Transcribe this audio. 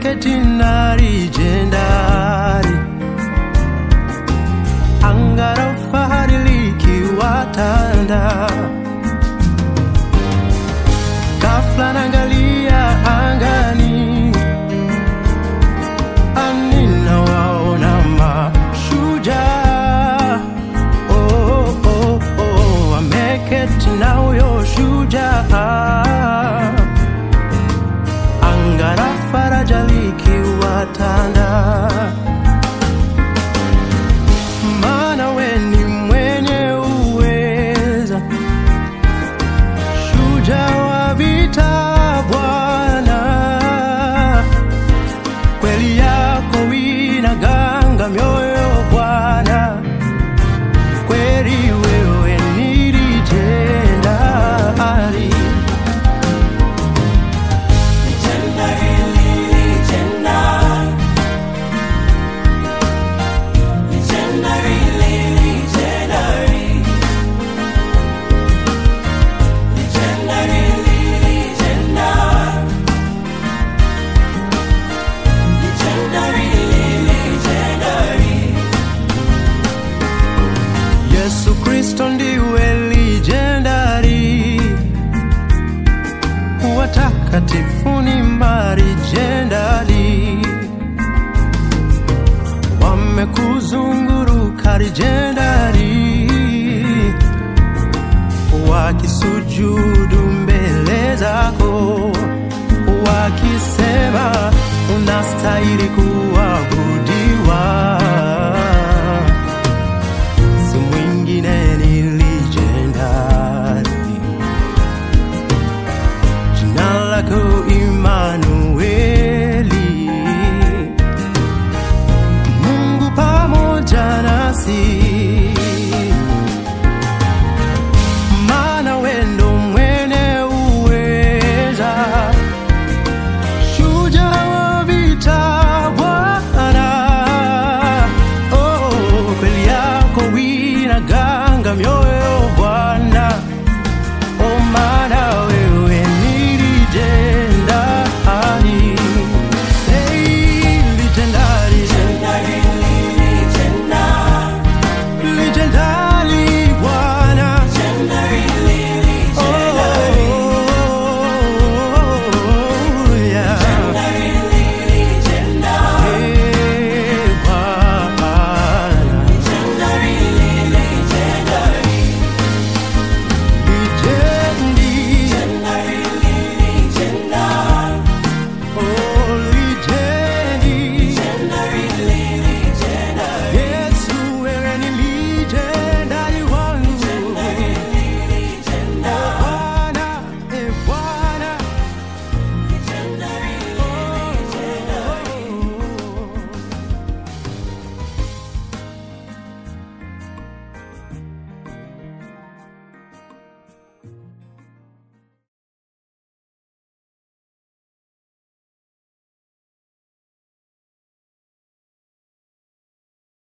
ameketi nari jendari, anga la fahari likiwatanda. Ghafla naangalia angani, anina waona mashujaa. Oh, oh, oh, ameketi na huyo shujaa anga la faraja likiwatanda. Maana we ni mwenye uweza, shujaa wa vita Bwana, kweli yako inaganga mioyo Bwana, kweli wewe ni legendary. Yesu Kristo ndiwe legendary, watakatifu ni marijendari, wamekuzunguruka rijendari, wakisujudu mbele zako, wakisema unastahili kuabudiwa si mwingine ni legendary. Jina lako